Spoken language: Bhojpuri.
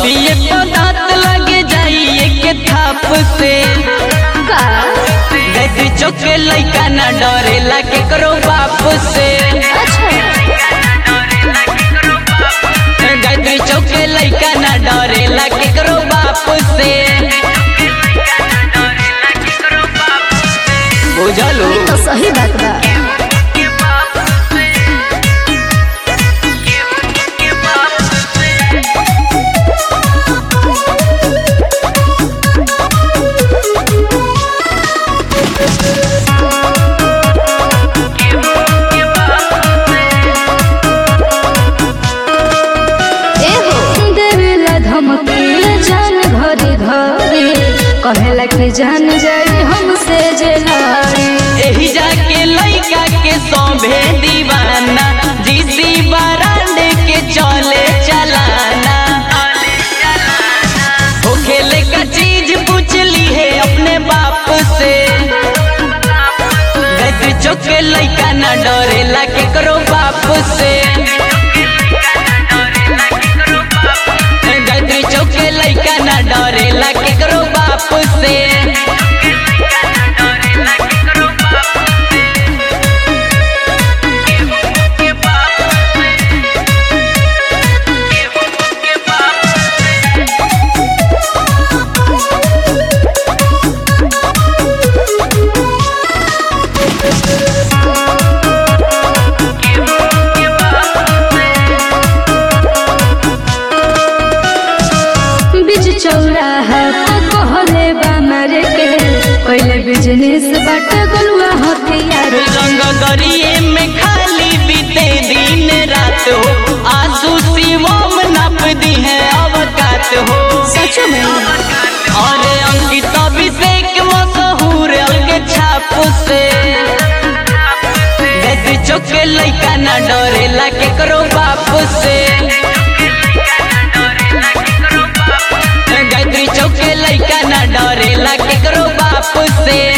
बतिए पदात लगे जाइए के थाप से का गैत्री चौके लैका ना डरेला केकरो बाप से अच्छा गैत्री चौके लैका ना डरेला केकरो बाप से बुझलू तो सही बात बा एहो देवेला धमकी जान घरे घरे कहेला कि जान जाई हमसे जे लड़ी एही जाके लैका के सौभे दीवाना जीसी बरांड के चले चलाना हो खेले का चीज पूछ ली है अपने बाप से गैत्री चौके लैका ना डरेला केकरो बाप से गैत्री चौके लैका ना डरेला केकरो बाप से बीच चौराहा पे कहले बा मारे के पहले बिजनेस बाट गलुआ हथियार रंग गरिए में खाली बीते दिन रात हो आंसू शिवम नप दी है अवकात हो सच में और अंकित अभिषेक मशहूर अलग छाप से गैत्री चौके लैका ना डरेला केकरो बाप से गैत्री चौके लैका ना डरेला केकरो बाप से